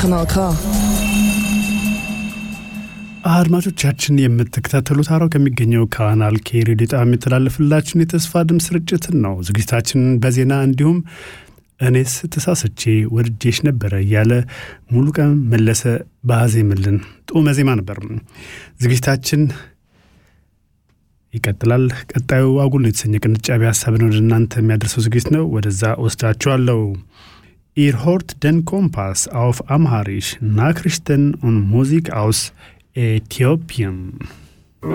Kanal K. አድማጮቻችን የምትከታተሉት አራው ከሚገኘው ካናል ኬ ሬዲዮ ጣቢያ የሚተላለፍላችሁን የተስፋ ድምፅ ስርጭትን ነው። ዝግጅታችንን በዜና እንዲሁም እኔስ ተሳስቼ ወድጄሽ ነበረ እያለ ሙሉ ቀን መለሰ ባዜምልን ጡመ ዜማ ነበር። ዝግጅታችን ይቀጥላል። ቀጣዩ አጉል ነው የተሰኘ ቅንጫቢ ሀሳብን ወደ እናንተ የሚያደርሰው ዝግጅት ነው። ወደዛ ወስዳችኋለሁ። ኢር ሆርት ደን ኮምፓስ አውፍ አምሃሪሽ ናክሪሽተን ኦን ሙዚክ አውስ Äthiopien.